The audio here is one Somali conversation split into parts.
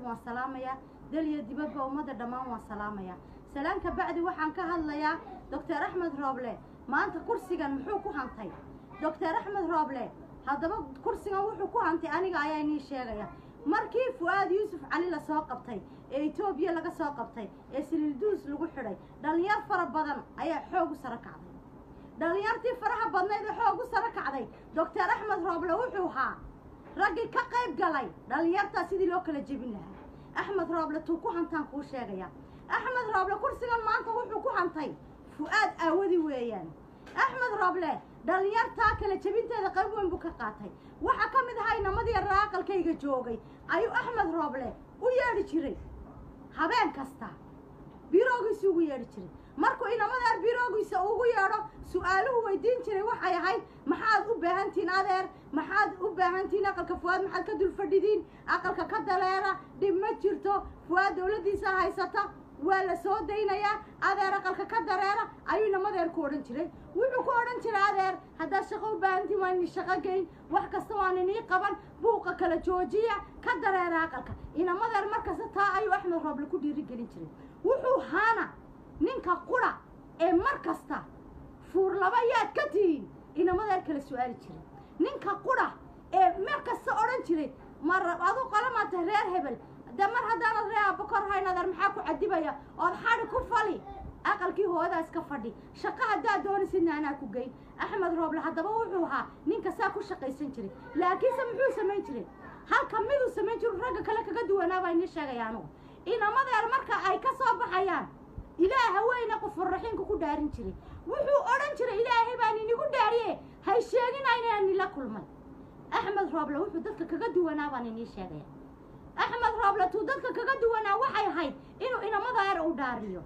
dhammaantood waan salaamayaa dal iyo dibadba ummadda dhammaan waan salaamayaa salaanka bacdi waxaan ka hadlayaa doctor axmed rooble maanta kursigan muxuu ku hantay doctor axmed rooble haddaba kursigan wuxuu ku hantay aniga ayaa inii sheegaya markii fu'aad yuusuf cali lasoo qabtay ee etoobiya laga soo qabtay ee siliilduus lagu xidhay dhallinyar fara badan ayaa xoog u saro kacday dhallinyartii faraha badnayd ee xoog u saro kacday doctor axmed rooble wuxuu ahaa raggii ka qayb galay dhallinyartaa sidii loo kala jebin lahaa axmed rooble tuu ku hantaan kuu sheegaya axmed rooble kursigan maanta wuxuu ku hantay fu'aad aawadi weeyaan axmed rooble dhallinyartaa kala jebinteeda qayb weyn buu ka qaatay waxaa ka mid ahaa inamadii raaqalkayga joogay ayuu axmed rooble u yeedhi jiray habeen kasta biroogiisa ugu yeedhi jiray markuu inamadeer biroogiisa ugu yeedho su-aaluhu weydiin jiray waxay ahayd maxaad u baahantihiin adeer maxaad u baahantihiin aqalka fuwaad maxaad ka dul fadhidiin aqalka ka daleera dhib ma jirto fuwaad dowladdiisa haysata waa la soo daynayaa adeer aqalka ka dareera ayuu inamadeer ku odhan jiray wuxuu ku odhan jiray adeer haddaad shaqo u baahantiin waan ini shaqo geyn wax kasta waan inii qaban buuqa kala joojiya ka dareera aqalka inamadeer markasta taa ayuu axmed rooble ku dhiirigelin jiray wuxuu haana ninka qura ee mar kasta fuur laba yaad ka tihiin inamadeer kala su-aali jiray ninka qura ee mar kasta odhan jiray mar adu qolamaata reer hebel de mar haddaanad ree abakor hayn adeer maxaa ku cadibaya ood xadi ku fali aqalkii hoodaas ka fadhi shaqo haddaad doonaysidna anaa ku geyn axmed rooble haddaba wuxuu ahaa ninka saa ku shaqaysan jiray laakiinse muxuu samayn jiray halka miduu samayn jiru ragga kale kaga duwanaa baa inii sheegaya anugu inamadeer marka ay ka soo baxayaan ilaaha weyne qofurraxiinka ku dhaarin jiray wuxuu odhan jiray ilaahay baan inigu dhaariye hay sheeginayna nila kulmay axmed rooble wuxuu dadka kaga duwanaa baan inii sheegaya axmed rooble tuu dadka kaga duwanaa waxay ahayd inuu inamadeer u dhaariyo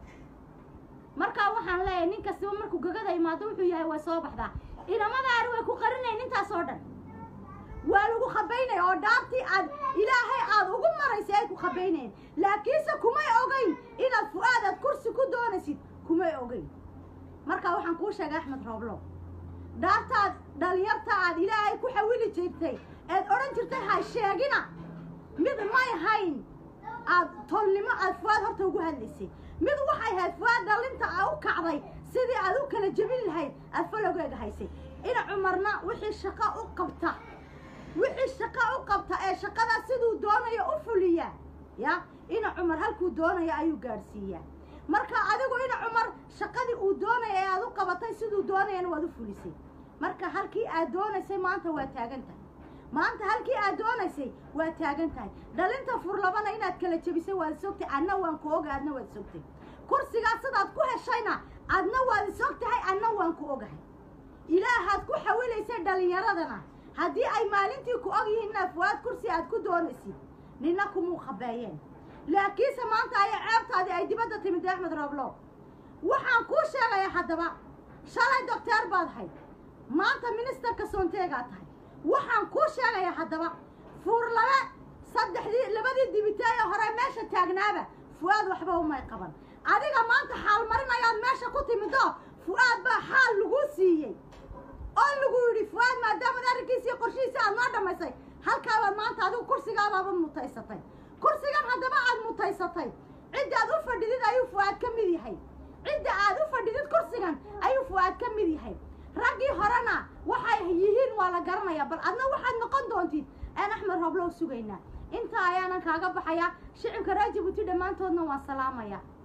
markaa waxaan leeyahay nin kastaba markuu gagada imaado wuxuu yahay way soo baxdaa inamadaari way ku qarinayn intaas oo dhan waa lagu khabaynaya oo dhaartii aad ilaahay aad ugu maraysay ay ku khabaynayen laakiinse kumay ogeyn inaad fu-aad aad kursi ku doonaysid kumay ogeyn markaa waxaan kuu sheegay axmed rooblo dhaartaad dhalinyarta aad ilaahay ku xawili jirtay eed odhan jirtay ha sheegina mid may hayn aad tolnimo aad fu-aad horta ugu hadlaysay mid waxay ahayd fu-aad dhalinta a u kacday sidii aad u kala jebin lahayd aad falowgeega haysay ina cumarna wixii shaqo u qabta wixii shaqo u qabta ee shaqadaa siduu doonayo u fuliya ya ina cumar halkuu doonayo ayuu gaadhsiiyaa marka adigu ina cumar shaqadii uu doonaya ee aad u qabatay siduu doonayana waad u fulisay marka halkii aad doonaysay maanta waa taagan tahay maanta halkii aad doonaysay waa taagan tahay dhalinta furlabana inaad kala jebisay waad isogtay adna waan ku oga adna waad isogtay kursigaas sidaad ku heshayna adna waad isog tahay adna waan ku ogahay ilaahaad ku xawilaysay dhallinyaradana haddii ay maalintii ku og yihiin inaad fuwaad kursi aad ku doonaysid nina kumuu khabeeyeen laakiinse maanta aya ceebtaadii ay dibadda timid axmed rooblo waxaan kuu sheegayaa haddaba shalay docteer baad hayd maanta ministerka soonteegaa tahay waxaan kuu sheegayaa haddaba fuurlabe saddexdii labadii dibiteeye hore meesha taagnaaba fu-aad waxba umay qaban adiga maanta xaalmarin ayaad meesha ku timido fu-aad baa xaal laguu siiyey oo lagu yidhi fu-aad maadaamad arrinkiisi iyo qorshihiisi aad noo dhammaysay halkaabaad maanta adigu kursigaabaaba mutaysatay kursigan haddaba aad mutaysatay cidda aad u fadhidid ayuu fu-aad ka mid yahay cidda aad u fadhidid kursigan ayuu fu-aad ka mid yahay raggii horena waxay yihiin waa la garanayaa bal adna waxaad noqon doontid aan axmed rooblow sugaynaa intaa ayaanan kaaga baxayaa shicibka reer jabuuti dhammaantoodna waan salaamayaa